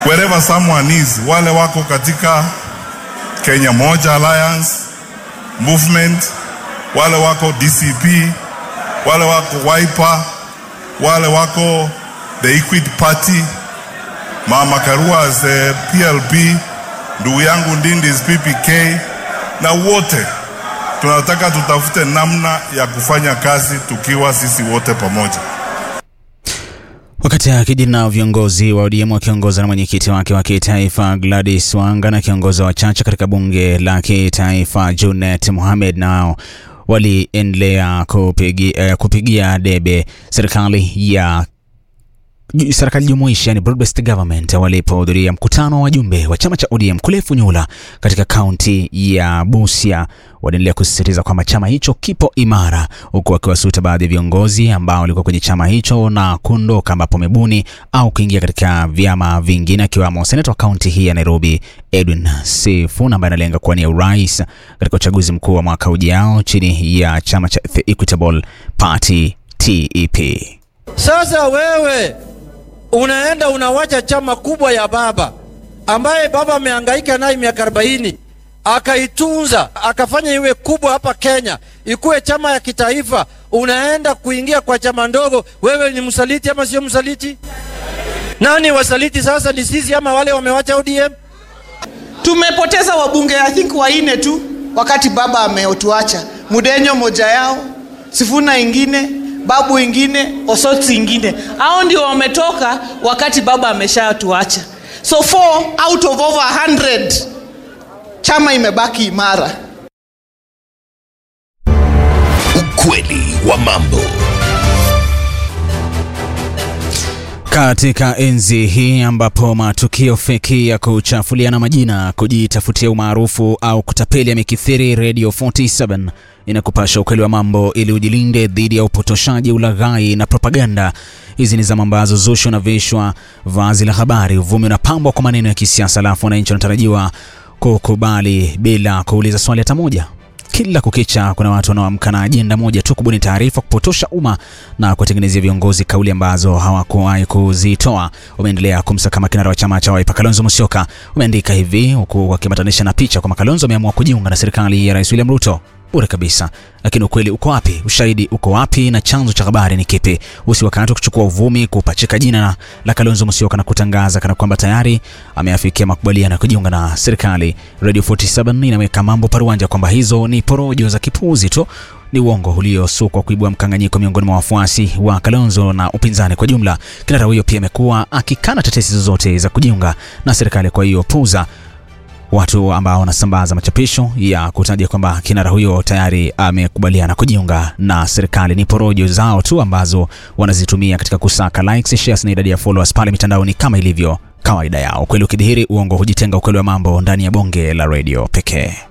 wherever someone is, wale wako katika Kenya Moja Alliance movement, wale wako DCP, wale wako Wiper, wale wako the Equid Party, Mama Karua as the PLP, ndugu yangu Ndindi is PPK, na wote tunataka tutafute namna ya kufanya kazi tukiwa sisi wote pamoja. Wakati akijiri na viongozi wa ODM wakiongozwa na mwenyekiti wake wa kitaifa Gladys Wanga na kiongozi wa chache katika bunge la kitaifa Junet Mohamed nao waliendelea kupigi, eh, kupigia debe serikali ya serikali jumuishi yani broad-based government walipohudhuria mkutano wa wajumbe wa chama cha ODM kule Funyula katika kaunti ya Busia. Wanaendelea kusisitiza kwamba chama hicho kipo imara, huku wakiwasuta baadhi ya viongozi ambao walikuwa kwenye chama hicho na kuondoka, ambapo wamebuni au kuingia katika vyama vingine, akiwamo seneta wa kaunti hii ya Nairobi Edwin Sifuna ambaye analenga kuwania urais katika uchaguzi mkuu wa mwaka ujao chini ya chama cha The Equitable Party TEP. Sasa wewe unaenda unawacha chama kubwa ya baba ambaye baba amehangaika naye miaka 40 akaitunza akafanya iwe kubwa hapa Kenya, ikuwe chama ya kitaifa. Unaenda kuingia kwa chama ndogo, wewe ni msaliti ama sio msaliti? Nani wasaliti sasa, ni sisi ama wale wamewacha ODM? Tumepoteza wabunge I think wanne tu wakati baba ameotuacha. Mudenyo moja yao, Sifuna ingine, Babu ingine, Osotsi ingine. Hao ndio wametoka wakati baba ameshatuacha. So four out of over 100 chama imebaki imara. Ukweli wa mambo. Katika enzi hii ambapo matukio feki ya kuchafuliana majina, kujitafutia umaarufu au kutapeli yamekithiri, Radio 47 inakupasha ukweli wa mambo ili ujilinde dhidi ya upotoshaji, ulaghai na propaganda. Hizi ni zama ambazo zushi unavishwa vazi la habari, uvumi unapambwa kwa maneno ya kisiasa, alafu wananchi wanatarajiwa kukubali bila kuuliza swali hata moja. Kila kukicha kuna watu wanaoamka na ajenda moja tu, kubuni taarifa, kupotosha umma na kuwatengenezea viongozi kauli ambazo hawakuwahi kuzitoa. Wameendelea kumsakama kinara wa chama cha Wiper Kalonzo Musyoka. Wameandika hivi huku wakiambatanisha na picha kwamba Kalonzo ameamua kujiunga na serikali ya Rais William Ruto. Bure kabisa. Lakini ukweli uko wapi? Ushahidi uko wapi? Na chanzo cha habari ni kipi? Usi wakati wa kuchukua uvumi, kupachika jina la Kalonzo Musyoka na kutangaza kana kwamba tayari ameafikia makubaliano ya kujiunga na serikali. Radio 47 inaweka mambo paruanja kwamba hizo ni porojo za kipuuzi tu ni uongo uliosukwa kuibua mkanganyiko miongoni mwa wafuasi wa Kalonzo na upinzani kwa jumla. Kinara huyo pia amekuwa akikana tetesi zozote za kujiunga na serikali, kwa hiyo puuza watu ambao wanasambaza machapisho ya kutaja kwamba kinara huyo tayari amekubaliana kujiunga na serikali. Ni porojo zao tu ambazo wanazitumia katika kusaka likes, shares na idadi ya followers pale mitandaoni kama ilivyo kawaida yao. Ukweli ukidhihiri, uongo hujitenga. Ukweli wa mambo ndani ya bonge la redio pekee.